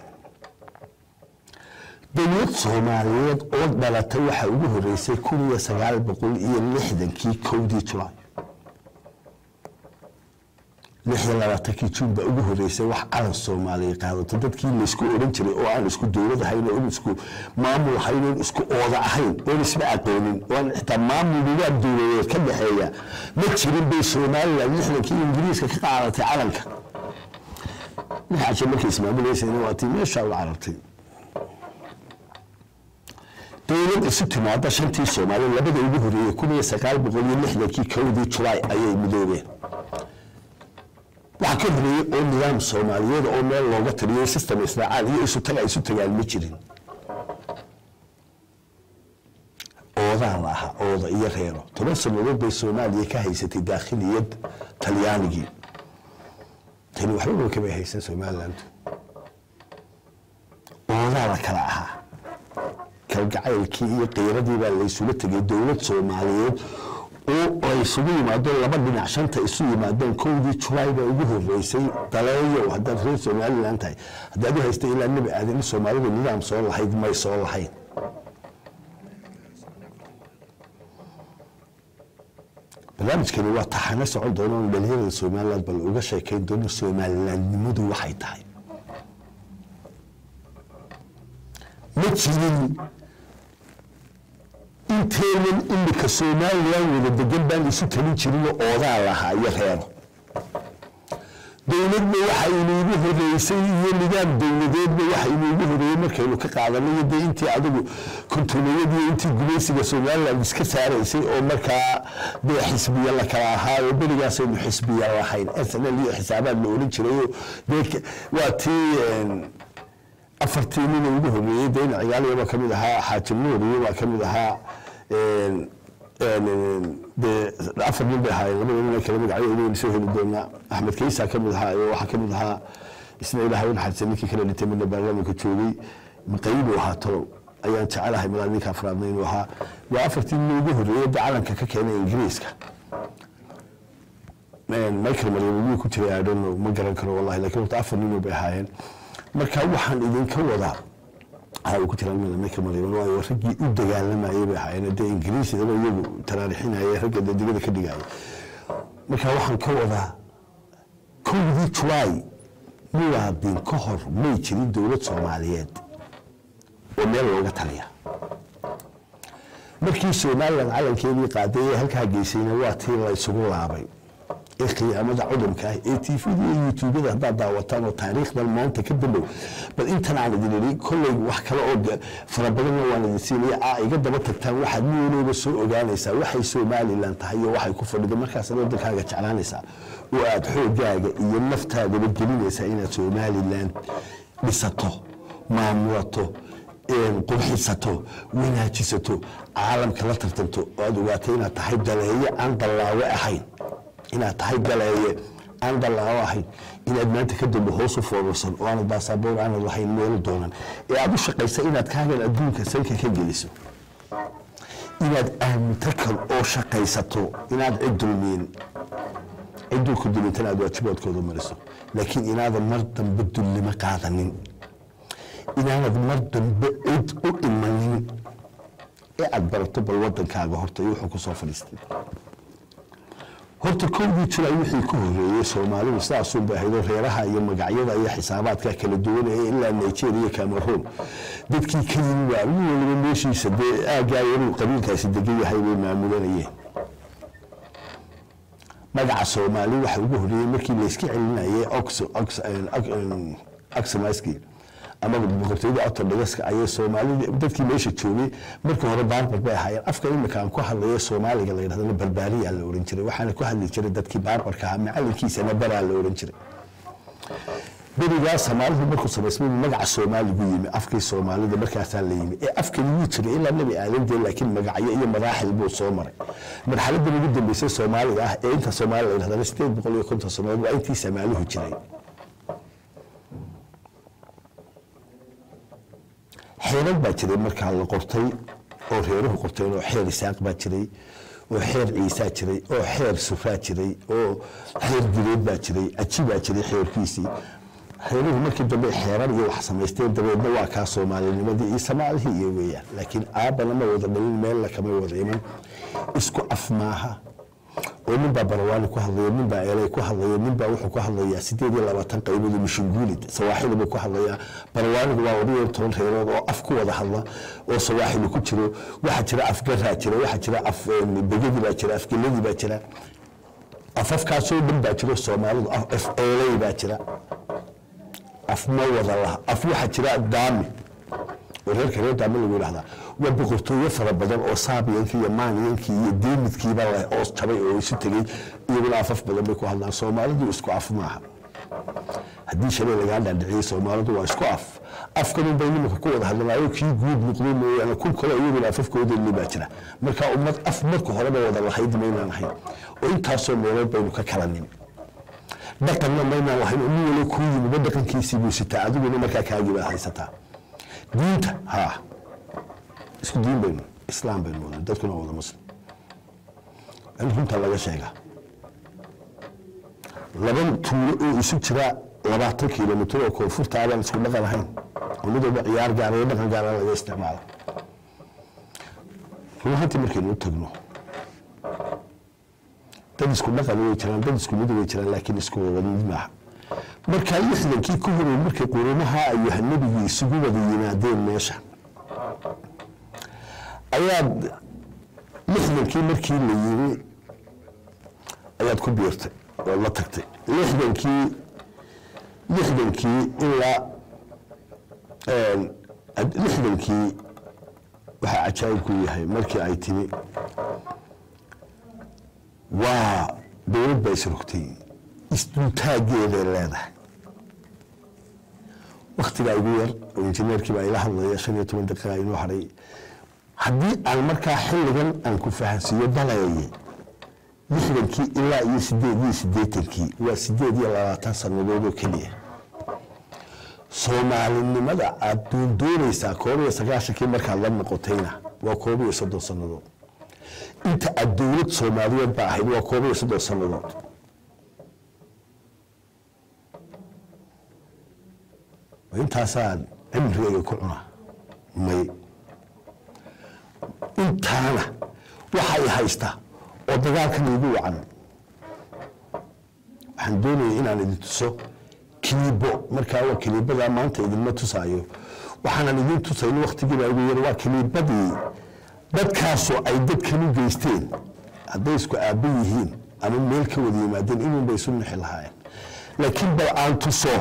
dowlad soomaaliyeed oo dhalatay waxaa ugu horeysay kun iyo sagaal boqol iyo lixdankii kowdii julaay lix iyo labaatankii juun baa ugu horeysay wax calan soomaaliya qaadato dadkii laysku odhan jiray oo aan isku dowlad ahayn oon isku maamul ahayn oon isku ooda ahayn oon isba aqoonin oon xitaa maamul nidaam dowladeed ka dhexeeya ma jirin bay somaliland lixdankii ingiriiska ka qaadatay calanka lix cashe markay ismaamuleysayna waa tii meeshaa u carartay dowlad isu timaada shantii soomaaliya labada ugu horeeyey kun iyo sagaal boqol iyo lixdankii kowdii julaay ayay midoobeen waxaa ka horeeyey oo nidaam soomaaliyeed oo meel looga taliyo system israacaan iyo isu taga isu tagaan ma jirin oodaa la ahaa ooda iyo reero toban sanadood bay soomaaliya ka haysatay daakhiliyad talyaanigii tani waxbaba kamay haysan somaliland oodaa la kala ahaa kalgacaylkii iyo qiiradii baa laysula tegay dowlad soomaaliyeed oo ay isugu yimaadeen laba dhinac shanta isu yimaadeen kowdii julaay baa ugu horeysay daleeyo haddaad reer somaliland tahay haddaad u haysta ilaa nebi aadan in soomaalida nidaam soo lahayd may soo lahayn barnaamijkani waa taxano socon doona on dhalinyarada somaliland bal uga sheekayn doono somalilandnimadu waxay tahay ma jirin inteenan imika somalilan wada degan baan isu talin jirinoo oodaa lahaa iyo reero dowladna waxa inuugu horeysay iyo nidaam dowladeedna waxa inuugu horeeyey markaynu ka qaadanay dee intii adigu kontulayadii intii gumaysiga somaliland iska saaraysay oo markaa dee xisbiya la kala ahaayo berigaasaynu xisbiya lahayn snl iyo xisaabaad la odhan jirayo dee waa tii afartii nina ugu horeeyey dee cigaaliya baa kamid ahaa xaaji nuuriyo baa kamid ahaa dee afar nin bay ahaayeen labada nin kala magacyo inaynu soo heli doonaa axmed kaysa kamid ahaa iyo waxaa kamid ahaa isna ilaahay u naxariistay ninkii kala dhintay midna baarlamaanka joogay maqayibuu ahaa talow ayaan jecelahay malaa ninka afraadna inuu ahaa waa afartii nin ugu horeeyey dee calanka ka keenay ingiriiska michael maryam ku jiray i don't know ma garan karo wallahi lakin horta afar ninoo bay ahaayeen marka waxaan idinka wadaa ha ku jiraan midamaka mariban waayo raggii u dagaalamayay bay ahaayeen dee ingiriisidaba iyagu taraarixinaya ragga dadigada ka dhigaya marka waxaan ka wadaa kowdii julaay muwaadin ka hor may jirin dowlad soomaaliyeed oo meel looga taliya markii somalilan calankeedii qaaday ee halkaa geysayna waa tii la isugu laabay ee khiyaamada cudurka ah ee tvda iyo youtubada haddaad daawataan oo taariikhdan maanta ka dambow bal intan aan idin idhi kolley wax kale oo fara badanna waan idin siinaya aa iga daba tagtaan waxaad miyanooba soo ogaanaysaa waxay somalilan tahay iyo waxay ku fadhido markaasaad waddankaaga jeclaanaysaa oo aad xoogaaga iyo naftaadaba gelinaysaa inaad somalilan dhisato maamulato qurxisato wanaajisato caalamka la tartanto oo aad ogaatay inaad tahay daleeye aan dallaawe ahayn inaad tahay galeeye aan dallaawo ahayn inaad maanta ka dambe hoos u foorarsan oo aanad baasaboor aanad lahayn meelo doonan ee aad u shaqaysa inaad kaagan adduunka sanka ka geliso inaad aaminto kal oo shaqaysato inaad cid dulmiin cidduu ku dulintana aad waajibaadkooda mariso laakiin inaadan mar dambe dullimo qaadanin inaanad mar dambe cid u imanin ee aad barato bal wadankaaga horta iyo wuxuu ku soo fadhiistay horta kowdii julaay wixii ku horeeyey soomaalidu sidaasun bay ahayd oo reeraha iyo magacyada iyo xisaabaadka kala duwan ee ilaa nigeria iyo cameroon dadkii ka yimi baa nin waliba meeshiisa dee aaggaa inuu qabiilkaasi degan yahay bay maamulanayeen magaca soomaali waxa ugu horeeyey markii layska celinayay oxmaski ama boqortooyada ortodhogaska ayay soomaalida dadkii meesha joogay markii hore baarbar bay ahaayeen afka imika aan ku hadlayo soomaaliga la yidhahdana barbaariyaa la ohan jiray waxaana ku hadli jiray dadkii baarbarka ahaa macalinkiisana baraa la ohan jiray berigaa soomaalidu markuu samaysmay magaca soomaaligu yimi afkii soomaalida markaasaa la yimi ee afkani wuu jiray ilaa nebi aadandee laakiin magacyo iyo madaaxil buu soo maray marxaladan ugu dambeysay soomaaliga ah ee inta soomaali la yidhahdana sideed boqol iyo konton sanadood waa intii soomaalihu jiray xeerar baa jiray markaa la qortay oo reeruhu qorteen oo xeer isaaq baa jiray oo xeer ciisaa jiray oo xeer sufaa jiray oo xeer direed baa jiray aji baa jiray xeerkiisii reeruhu markii dambe xeerar iyo wax samaysteen dabeedna waa kaa soomaalinimadii iyo soomaalihii iyo weeyaan laakiin aabbana ma wada dhalin meella kama wada iman isku af maaha oo nin baa barawaani ku hadlaya nin baa eelay ku hadlaya nin baa wuxuu ku hadlayaa sideed iyo labaatan qaybood mishinguulid sawaaxili buu ku hadlayaa barawaanigu waa wada iyo toban reerood oo af ku wada hadla oo sawaaxili ku jiro waxaa jira afgaraa jira waxaa jira af begadi baa jira afgeladii baa jira afafkaasoo dhan baa jiro soomaalidu af eelay baa jira af ma wada laha af waxaa jira daami oo reerka reer daami lagu yidhahdaa waa boqortooyo fara badan oo saabiyankii iyo maaniyankii iyo deemidkiiba leh oo jabay oo isu tegey iyaguna afaf badan bay ku hadlaan soomaalidu isku af maaha haddii shalay lagaa dhaadhiciyey soomaalidu waa isku af afkanun bay nimanka ku wada hadlanaayo kii guud noqday mooyaane kun kale iyaguna afafkooda li baa jira marka ummad af marka horeba wada lahayd maynaan ahayn oo intaasoo meelood baynu ka kala nimi dhaqanna maynaan lahayn oo nin wali kuu yimiba dhaqankiisii buu sitaa adiguna markaa kaagii baad haysataa diinta haa isku diin baynu islaam baynu wada dadkuna wada muslim in runta laga sheega laba tuulo oo isu jira labaatan kilomitr oo koonfurta abaan isku dhaqan ahayn oo mid walba ciyaar gaara iyo dhaqan gaara laga isticmaalo run ahaantii markaynu u tagno dad isku dhaqan way jiraan dad isku mid way jiraan laakiin isku wada mid maaha markaa lixdankii ku horey markay qurumaha ayuha nebigii isugu wada yimaadeen meesha ayaad lixdankii markii la yimi ayaad ku biirtay oo la tagtay lixdankii lixdankii ilaa lixdankii waxaa cajaa'ib ku yahay markii ay timi waa dowlad baa isrogtay isdultaageeday leedahay waktigaa igu yar oo injineerkii baa ila hadlaya shan iyo toban daqiiqa inoo hadhay haddii aan markaa xilligan aan ku fahansiiyo dalayaye lixdankii ilaa iyo sideed iyo siddeetankii waa sideed iyo labaatan sannadood oo keliya soomaalinimada aad doondoonaysaa koob iyo sagaashankii markaad la noqotayna waa koob iyo soddon sannadood inta aad dowlad soomaaliyeed ba ahayd waa koob iyo soddon sannadood intaasaan cimrigayga ku cunaa may intaana waxay haystaa oo dagaalkan igu wacan waxaan doonaya inaan idin tuso kiliibo markaa waa kiliibadaa maanta idinma tusaayo waxaanan idin tusayno waktigiibaa ugu yar waa kiliibadii dadkaasoo ay dadkan u geysteen hadday isku aabba yihiin ama meel ka wada yimaadeen inuunbay isu nixi lahaayeen laakiin bal aan tuso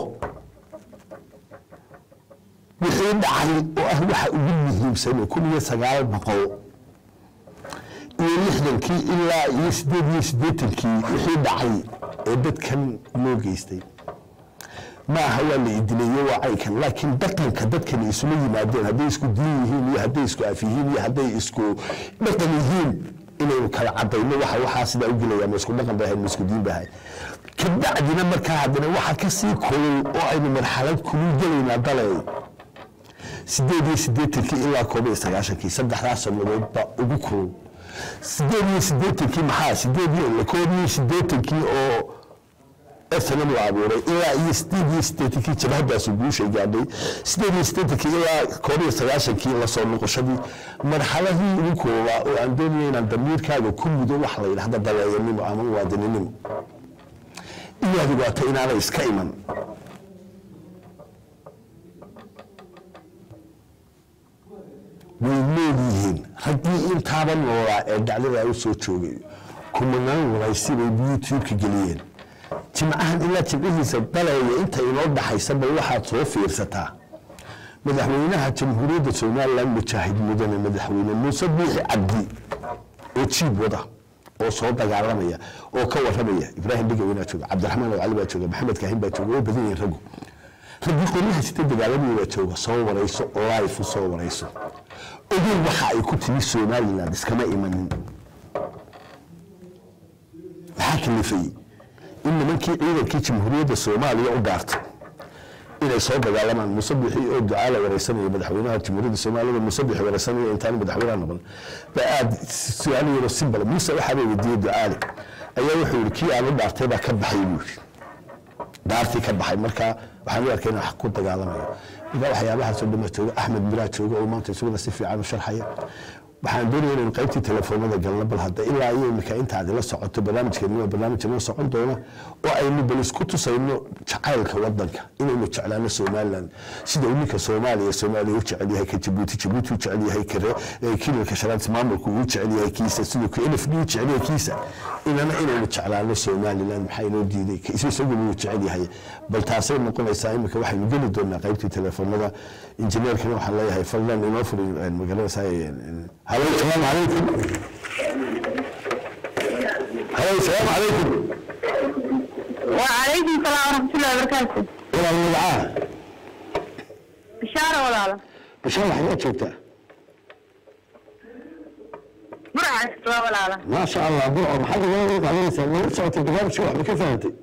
wixii dhacay oo ah waxa ugu muhiimsan kun iyo sagaal boqol iyo lixdankii ilaa iyo sideed iyo siddeetankii wixii dhacay ee dadkan loo geystay ma aha waa la idileeyo waa caynkan laakiin dhaqanka dadkani isula yimaadeen hadday isku diin yihiin iyo hadday isku af yihiin iyo hadday isku dhaqan yihiin inaynu kala cadayno waxa waxaa sidaa u gelaya ma isku dhaqan bay ahayd ma isku diin bay ahayd kabacdina markaa haddana waxa ka sii kulul oo aynu marxalad kulul gelaynaa dalay sideed iyo siddeetankii ilaa koob iyo sagaashankii saddexdaas sannadood baa ugu kulul sideed iyo siddeetankii maxaa sideed iyo koob iyo siddeetankii oo snm la abuuray ilaa iyo sideed iyo siddeetankii jabhadaasu guushay gaadhay sideed iyo siddeetankii ilaa koob iyo sagaashankii lasoo noqoshadii marxaladii ugu koobaa oo aan doonaya inaan damiirkaaga ku mudo waxa la yidhahda daleeyanimo ama muwaadininimo inaad ogaato inaanay iska iman way nool yihiin raggii intaaba noolaa ee dhacdadaa u soo joogay kumanaan waraysi bay youtube-ka geliyeen jimcahan ilaa jimcihiisa daleeya inta inoo dhaxaysaba waxaad soo fiirsataa madaxweynaha jamhuuriyadda somalilan mujaahid mudane madaxweyne muuse biixi cabdi oo jiib wada oo soo dagaalamaya oo ka waramaya ibraahim dhigawinaa jooga cabdiraxmaan cali baa jooga maxamed kaahin baa jooga way badan yihiin raggu raggii qoryaha sita dagaalamaya baa jooga soo warayso life soo warayso ogow waxa ay ku timi somaliland iskama imanin maxaa kalifay in nimankii ciidankii jamhuuriyadda soomaaliya u dhaartay inay soo dagaalamaan musabixi oo ducaa la wareysanaya madaxweynaha jamhuuriyadda soomaaliya musabixi wareysanaya intaan madaxweynaha noqon ba aad su-aal yaro simbal muuse waxaa la weydiiyey ducaale ayaa wuxuu yihi kii aan u dhaartay baa ka baxay buu yidhi dhaartii ka baxay marka waxaan u arkay inaan wax ku dagaalamayo marka waxyaabahaasoo dhan baa jooga axmed miraa jooga oo maanta isaguna si fiican u sharxaya waxaan doonaya inaynu qaybtii telefoonada galno bal hadda ilaa iyo imika intaad ila socoto barnaamijkeeni waa barnaamij inoo socon doona oo aynu bal isku tusayno jacaylka wadanka inaynu jeclaano somaliland sida uu ninka soomaaliya soomaaliya u jecel yahay ka jabuuti jabuuti u jecel yahay kare kilalka shanaad maamulku uu jecel yahay kiisa siduu ka nfd u jecel yahay kiisa inana inaynu jeclaano somaliland maxaa inoo diiday isaguna uu jecel yahay bal taasay noqonaysaa imika waxaynu geli doonaa qaybtii telefoonada injineerkana waxaan leeyahay fadlan inoo furi magaranaysaa هلو السلام عليكم هلو السلام عليكم وعليكم السلام ورحمة الله وبركاته ولا المدعاة بشارة ولا لا بشار حاجات شفتها برعة ولا لا ما شاء الله برعة محل غير عليه سنة صوت البرنامج شو كيف فهمتي؟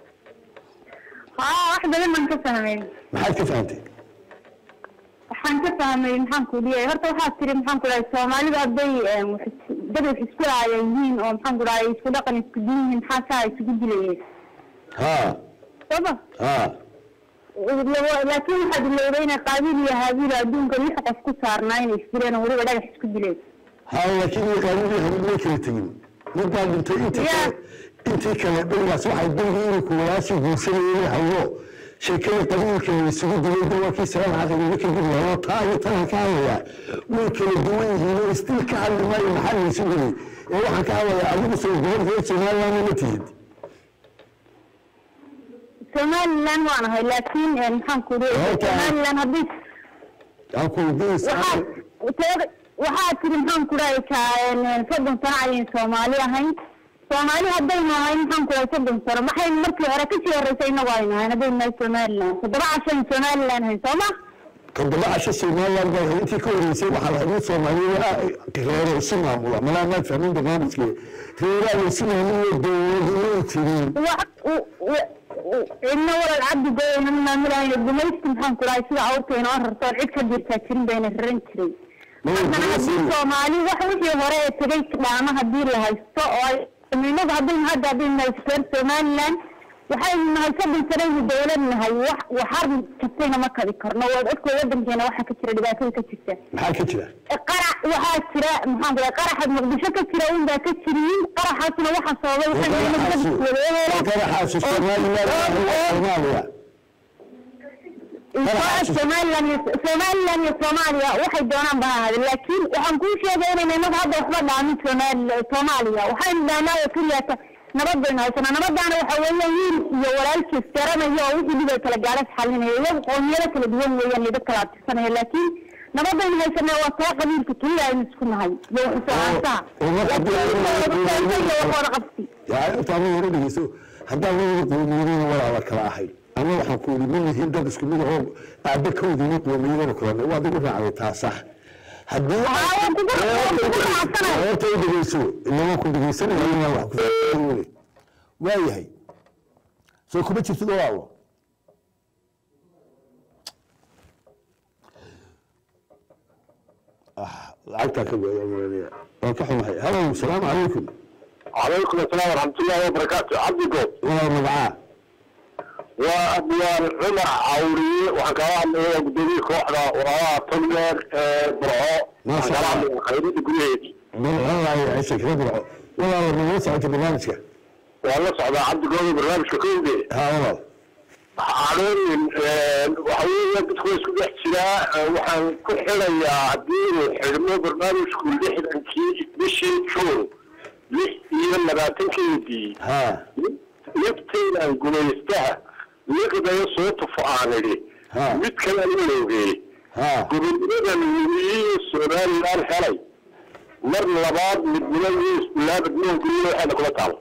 ها واحدة ممن كفهمين محل كيف فهمتي؟ waxaan ka fahmay maxaan ku leeyahay horta waxaa tiri maxaan ku dhahay soomaalida hadday dad wax isku laaya yihiin oo maxaan ku dhahay isku dhaqan isku diin yihiin maxaa saa isugu dilayeen ها sooma ها laakiin waxaad ilowday inay qaabiil iyo haabiil adduunka lix qof ku saarnaa inay isdileen oo weliba dhagax isku dileen ها لكن يقالوا لي هم ما كانوا تجين ما قال انت انت يا. انت كان بس واحد بيجي لك وراسي وسنه يحوه sheekada qabiilka isugu duway dawaakii salaam caqli ninka gudlaa taayo tan ka hadlaya way kala duwan yihiin oo istil ka hadli maayo maxaa la isu gelay ee waxaan ka hadlayaa adigu soo gobolka Soomaaliland ma tihid somaliland waan ahay laakiin maxaan ku leeyahay Horta- somaliland haddii aan ku weydiis waxaa teeda waxaa tiri maxaan ku dhahay ka soddon sano ayay soomaali ahayn soomaali haddaynu ahayn maxaan ku dhahay soddon sano maxay markii hore kasii horreysay inagu aynu ahayn haddaynu nahay somaliland toddoba cashan somaliland ahayn sooma toddoba casho Soomaaliland baa intii ka horeysay waxaa la yidhi Soomaaliya reero isu maamula malaa ma fahmin barnaamijkii reeraha isu maamula dowladda tiri cidna walal cabdi goyna maamulahayn gumaysti maxaan ku dhahay sida awrta inoo rarto oon cid ka jirtaa jirin bayna raran jiray haddana haddii soomaali wax wixii hore ee tegay dhaama haddii la haysto oo ay inagu haddaynu hadda haddaynu nahay reer somaliland waxaynu nahay soddon sanaynu dawlad nahay wax waxar kastayna ma kadi karno waad ogtay wadankeena waxaa ka jira dhibaatada ka jirta maxaa ka jira qarax waxaa jira maxaan kula qaraxa muqdisho ka jira un baa ka jiriin qaraxaasna waxaa sababay qaraxaasi somaliland soomaaliya somaliland iyo somaliland iyo soomaaliya waxay doonaan ba ha ahaade laakiin waxaan kuu sheegaynayna inagu hadda waxba dhaamin somaali soomaaliya waxaynu dhahnaa oo keliyata nabad baynu haysanaa nabadaana waxa weeye wiil iyo walaalkiis garanayo oo wixii dhib ay kala gaadhas xalinaya iyagu qoomiyado kala duwan weeyaan iyo dad kala abtirsanaya laakiin nabadaynu haysanaa waa taa qabiilka keliya aynu isku nahay iyo waxusoaasaha laakiin iyo waxooda qabsi taaba hore dhegeyso haddaan labada qoomiyadana walaala kala ahayn ama waxaan ku yidhi ma yihiin dad isku mid ahoo aabbe ka wadina qoomiyadana kulana waad igu raacday taa sax haddii waan kugu- waan kugu raacsanahay. horta i dhegeyso inama ku dhegeysanaya wax ku faa'iideynayo. waayahay soo kuma jirtid walaalo ah lacagtaa ka gooya maranaya waa ka xumahay halow salaamu calaykum calaykum asalaam waraxmatullaahi wabarakaatu cabdigood walaal magacaa waa abwaan cumar cawriye waxaan kala hadlayaa guddoomiye kooxda walaalaha togneer ee burco Masha waxaan kala Allah. hadlayaa khayradda gudaheedi walaalahay ciise kala burco walaal nagala socota barnaamijka waan la socdaa cabdigooda barnaamijka kowde haa walaal cadoonin waxa weeye dadku waa isku dhex jiraa Eh, waxaan ku xidayaa haddii uu xidhmo barnaamijku lixdankii bishii juun lix iyo labaatankeedii haa liftaynan gumaystaha liqdayo soo tufo aan idhi Ha. mid kale walowgee haa gobonnimadan weliye somalilan helay mar labaad midnimo iyo isbilaabad moogeliyo waxayna kula taalo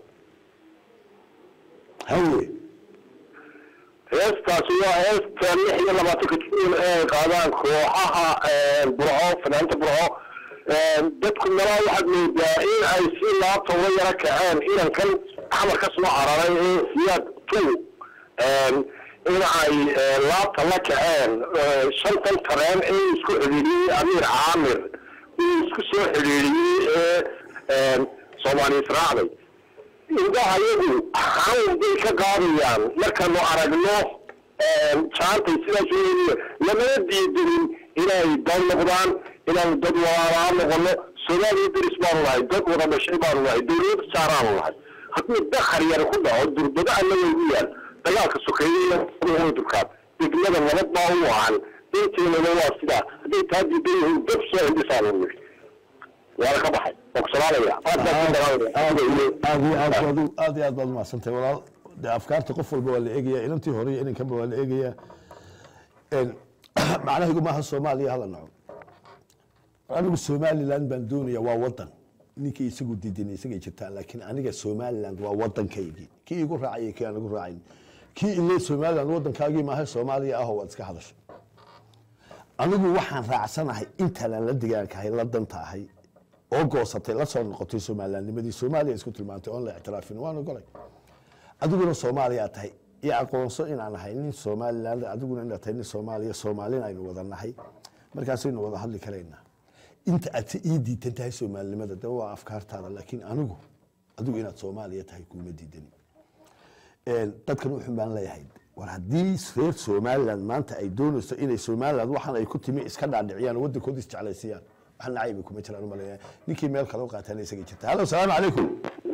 haye heestaasi waa heesta lix iyo labaatanka juun ee ay qaadaan kooxaha burco fanaanta burco dadku malaa waxaad moodaa in ay si laabta uga yaro kaceen inankan xamar ka soo cararay ee siyaad tu in ay laabta la kaceen shantan tareen ee isku xidhiidhiyey amiir caamir uu isku soo xidhiidhiyey ee soomaali israacday indhaha iyagu xanuun bay ka qaadayaan markaanu aragno jaantay sidaas weeye lamana diidanin inay dad noqdaan inaanu dad walaalaa noqono soomaaliya deris baanu nahay dad wada dhashay baanu nahay dawlad saaraanu nahay haddii dakhar yar ku dhaco durbado annaga ugu yaal dagaalka sokeeye durkaan degmada nabad baa u wacan inteenana waa sidaa hadday taa diidan yihiin dad soo hindhisaanu niri waana ka baxay waan ku salaamaya aad baan ku salaamaya aad iyo aad iyo aad baad u- aad iyo aad baad umahadsantahay walaal dee afkaarta qof walba waa la eegaya inantii hore iyo inankanba waa la eegaya En, macnahaygu maaha soomaaliya hala naco anigu somaliland baan doonaya waa wadan ninkii isagu diidan isagay jirtaan laakiin aniga somaliland waa wadankaygii kii igu raacay kii aan igu raacayn kii ile somaliland wadankaagii maaha soomaaliya ahoo waad iska hadashay anigu waxaan raacsanahay intaanaan la degaankahay la danta ahay oo goosatay la soo noqotay somalilandnimadii soomaaliya isku tilmaantay oon la ictiraafin waan ogolay adiguna soomaaliya tahay iyo aqoonso inaan ahay nin somaliland adiguna inaad tahay nin soomaaliya soomaalina aynu wada nahay markaasaynu wada hadli karaynaa inta aad si ii diidan tahay soomaalinimada de waa afkaartaada laakiin anigu adigu inaad soomaaliya tahay kuma diidani Een, dadkan wuxun baan leeyahay war haddii reer somaliland maanta ay doonayso inay somaliland waxaan ay ku timi iska dhaadhiciyaan oo waddankooda isjeclaysiiyaan wax nacayba kuma jiraan umaleeyaa ninkii meel kale u qaataan isaga jirta halo salaamu calaykum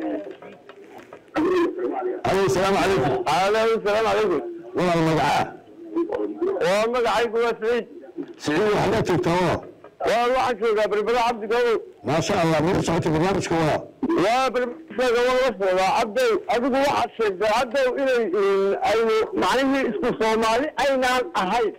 halo salaamu calaykum alaykum salaam calaykum walaal magacaa waa magacaygu waa siciid siciid waxaad joogtaa walaal waa waxaan joogaa berbera cabdigow maasha allah ma socota barnaamijka walaal waa berbera waa la socdaa cabdow adigu waxaad sheegtay cabdow inay aynu macnihii isku soomaali aynaan ahayn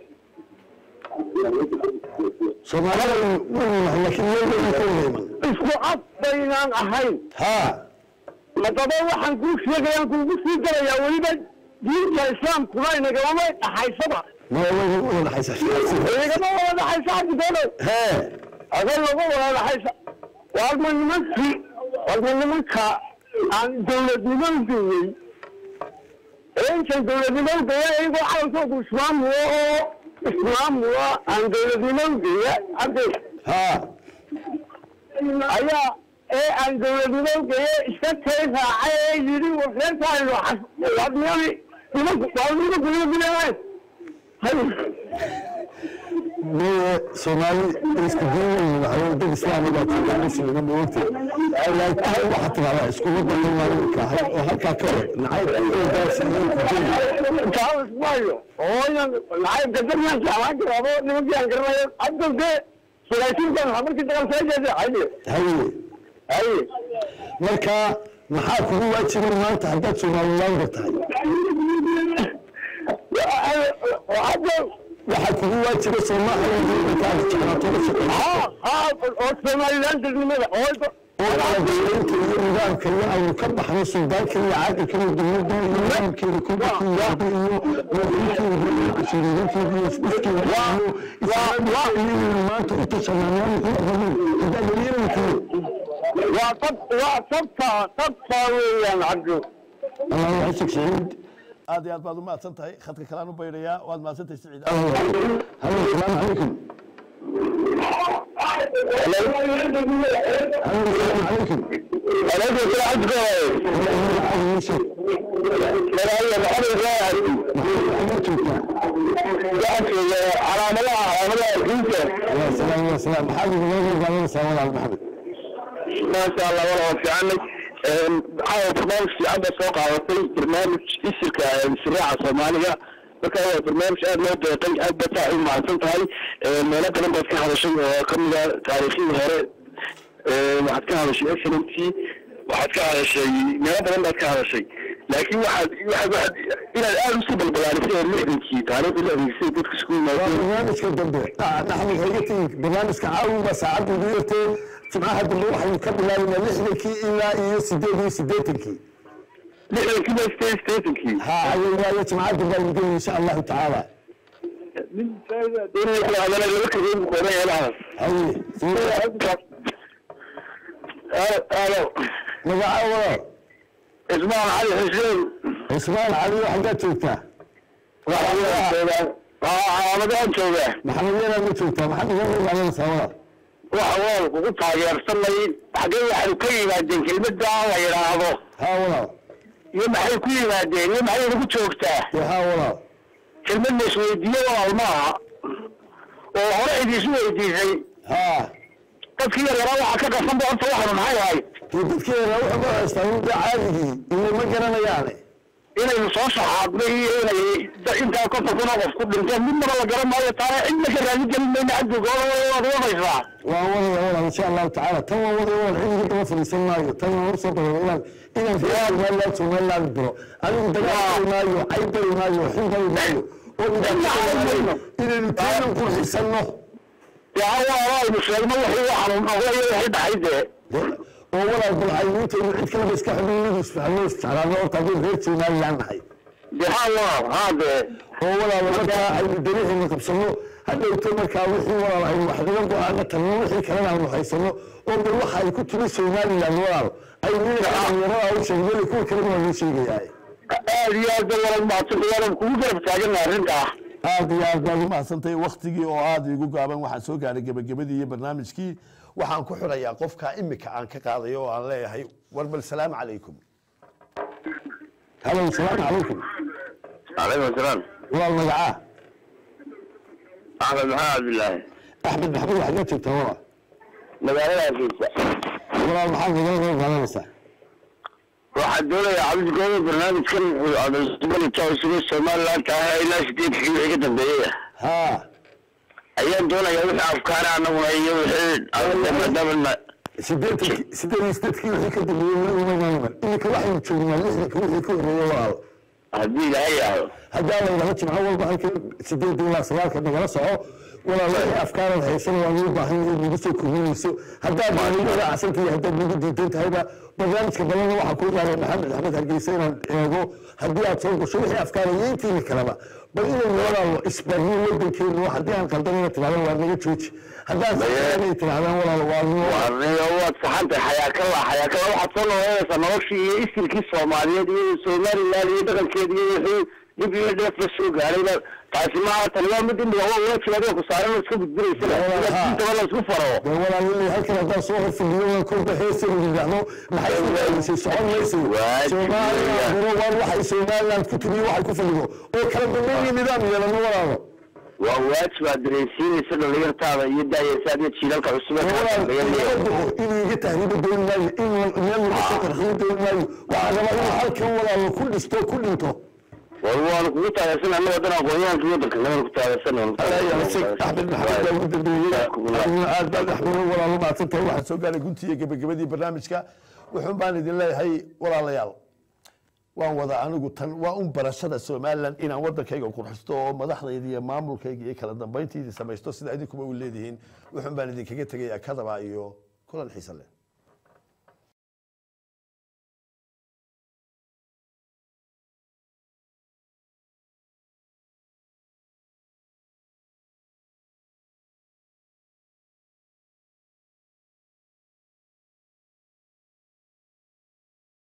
soomaalida laakiin meel weyn ka wada iman isku af baynaan ahayn haa madaba waxaan kuu sheegayaan kuugu sii galayaa weliba diinta islaamkuna inagamama dhaxaysaba ma wada wada dhaxaysa inagama wada dhaxaysa cabdigow hee adoo lagu wada dhaxaysa waarma nimankii waarma nimanka aan dawladnimo geeyey ee intan dawladnimo geeya iyagoo calankoodu islaamuwa oo islaamuwa aan dawladnimo geeya cabdi haa ayaa ee aan dawladnimo geeye iska tay raacay ee yidhi reerkaaynu wadniyadii nimanku waa nimanku nimanku meye soomaali isku diin waxaa dad islaami baa jooga muslima moogta laakiin waxaa tidahdaa iskuma badan maalinka oo halkaa ka hor nacayb Charles Mayo. Oyan, lacag gadaryan jaalan garabo nimankiyan garanayo. Hadda de sulaysiintan markii dagal soo jeeday hayde. haye Haye. marka maxaa kugu waajiban maanta haddaad soomaalilaaga tahay Hadda waxaa kugu waajiba soomaalia markaad jeclaato la shaqeeyo ha ha oo Somaliland nimada oo oo dowladda iyo nidaamka iyo aynu ka baxno suldaanka iyo caaqilka iyo dowladda iyo nidaamkeeda kubakiyada iyo madaxweynekeeda iyo shariirinkeeda iyo isdhifkeeda iyo islaamiyaynu maanta u tashanaan haddaad yeelankeed waa tab waa tabta tabta weeyaan cabdu. allah yaxsig saciid aad iyo aad baad u mahadsan tahay khadka kalean u bayrayaa waad mahadsantahay siciid halo asalaamu calaykum halo asalaamu calaykum Alaykum salaam cabdu. Magaalada Maxamed Ibrahim. Waxaan calaamadaha calaamadaha diinta. ya salaam ya salaam maxaad igula gargaadanaysaa walaal maxamed maasha allah wala waa fiicanay caawa barnaamij fiican baa soo qaadatay barnaamij isirka siraaca soomaaliga marka waa barnaamij aad loo deeqay aad baad saa u mahadsan tahay meelo badan baad ka hadashay oo kamid a taariikhdii hore waxaad ka hadashay excellency waxaad ka hadashay meelo badan baad ka hadashay laakiin waxaad waxaad waxaad inaad aada usii balbalaarisay oo lixdankii taariikhdii lixdankii dadka isku waa yimaadeen barnaamijka dambe naxmid hayga tegi barnaamijka caawinba saacadda ugu yartee jimcaha dambe waxaynu ka bilaabaynaa lixdankii ilaa iyo sideed iyo siddeetankii lixdankii ba state statenkii ha ayay waayo jimcaha dambe aynu gelin insha allahu tacaala inay hadana laba kageyn kooban yeelahaas haye alo magaca walaal ismaan cali xuseen cismaan cali xaggaad joogtaa calaamadahan jooga maxamed yaraad ma joogtaa maxaad iga magaalanaysaa walaal waxa waan kugu taageersanay xaggee waxay ka yimaadeen kelmadda la yidhaahdo ha walaal iyo maxay ku yimaadeen iyo maxay nagu joogtaa dee ha walaal kelmad la isweydiiyo walaal maaha oo hore idiisu weydiisay ha dadkii yaraa waxaa ka qasan ba horta waxanu maxay ahayd dee dadkeena wuxuu ka haystaa mudda caadigii iyo ma garanayaane inaynu soo shaxaadnay iyo inay intaa konton kun oo qof ku dhinteen midnaba la garan maayo taana cidna ka raali gelin mayna cabdiga waad wadaysaa waan wadaya walaal insha allahu tacaala tan waan wadaya walaal cidiga daba fadhiisan maayo tan waan usoo daba inaan inaan reer somaliland somaliland diro adigu dagaal bari maayo cayb bari maayo xun bari maayo oo dhibaato inaynu taanan qurxisano dee hawa aynu sheegno wixii waxaanu noqday iyo wixii dhacay dee oo walaal bal aynu intaynu cid kaleba iska xubin isfahno isjeclaano horta haddaynu reer somaliland nahay dee ha walaal ha dee oo walaal markaa aynu dariixina qabsano hadhowto markaa wixii walaal aynu wax naga go-aana tagno wixii kalena aynu haysano oo bal waxa ay ku timi somaliland walaal aynu inaga dhalinyarada u sheegno kuwa kalena waa loo sheegayaa aad iyo aad ba walaal mahadsan walaal kugu garab taagana arrintaa aad iyo aad baad u mahadsantahay waktigii oo aada igu gaaban waxaan soo gaaray gebagabadii iyo barnaamijkii waxaan ku xirayaa qofka imika aan ka qaadayo oo aan leeyahay war bal salaamu calaykum halo asalaamu calaykum calaykum asalaam walaal magacaa axmed maxamed cabdillaahi axmed maxamed waxaad ka joogtaa walaal magaalada hargeysa walaal maxaad nagala qayb qaadanaysaa waxaan doonayaa cabdigooda barnaamijkan isugu somaliland tahay ilaa sideedkii wixii ka dambeeyey ha ayaan doonayaa wixii afkaana anaguna iyo wixii maadaama sideetanki sideed iyo sideedkii wixii ka dambeeyey weligiimamayman iminka waxaynu joognaa lixdanka wixii ka horreeyey walaal haddii ilaahay yahdo haddaa la yidhahdo jimco walba halkan sideed ilaa sagaalka nagala soco walaal wixii afkaarad haysan waa loo baahan in nagu soo kordhinayso haddaad nagu raacsantahay haddaad nagu diidan tahayba barnaamijka balana waxaa kuu gaaray maxamed axmed hargeysa inaan eego haddii aad soo gasho wixii afkaara iyo intiina kaleba bal inaynu walaal isbarno wadankeenu haddii aan qaldanina tirahdaan waa naga jooji haddaan saxanay tirahdaan walaal waa noo warniyo waad saxantahay xayaakala xayaakala waxaad soo noqonaysaa noloshii iyo isirkii soomaaliyeed iyo somaliland iyo dhaqankeed iyo wixii dib iyo dheef la soo gaarayba taasi maaha tani waa mid imika waa waajib adiga ku saaran oo iska gudbinaysa Walaal, ha. intaba la isku faro dee walaal halkan haddaan soo horfadhiyo kolba heesaynu yidhaahdo maxay isdaaisay socon mayso Waajib soomaaliya weeyaan. hore waan waxay somaliland ku timiyo waxay ku fadhido oo kala dambeyn iyo nidaam yeelano walaalo waa waajib aad dareensiinaysa dhalinyartaada iyo daayaysa adiga jiilalka cusub ee walaal laga igama leeyahay duco inuu iga tahriibo dooni maayo in meel laga soo qarxiyo dooni maayo waxaa rabaa inuu halkan walaalo ku dhisto ku dhinto war waanu kugu taageersan annaga wadan aqoonyahanka wadanka nabada ku taageersan axmed maxamed baa ugu dambeeyey adiguna aad baad axmed walaalo mahadsantahay waxaan soo gaaray guntii iyo gebagabadii barnaamijka wuxuun baan idin leeyahay walaalayaal waan wada anigu tan waa un barashada somaliland inaan wadankayga qurxisto oo madaxdayda iyo maamulkayga iyo kala dambayntaydii samaysto sida idinkuba u leedihiin wuxuun baan idinkaga tegayaa kadaba iyo kulan xiise leh